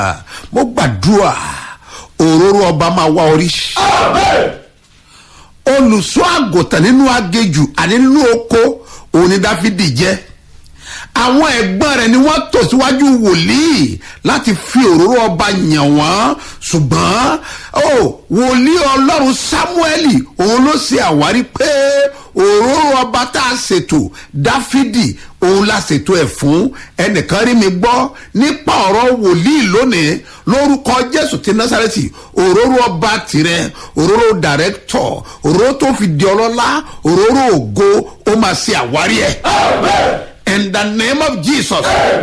mo gbàdúrà òróró ọba máa wá orí olùṣọ́ àgùntàn nínú agéjù àní nínú oko òun ni dáfídì jẹ́ àwọn ẹ̀gbọ́n rẹ̀ ni wọ́n tò síwájú wòlíì láti fi òróró ọba yàn wọ́n ṣùgbọ́n ó wòlíì ọlọ́run sámúẹ́lì òun ló ṣe àwárí pé òróró ọba tá a ṣètò dáfídì òun la ṣètò ẹ̀ fún ẹnìkan rí mi gbọ́ nípa ọ̀rọ̀ wòlíì lónìí lórúkọ jésù ti násàrẹ́tì òróró ọba tirẹ̀ òróró dàrẹ́tọ̀ òróró tó fi di ọlọ́lá òróró ògo ó máa ṣe àwárí ẹ̀. in the name of jesus.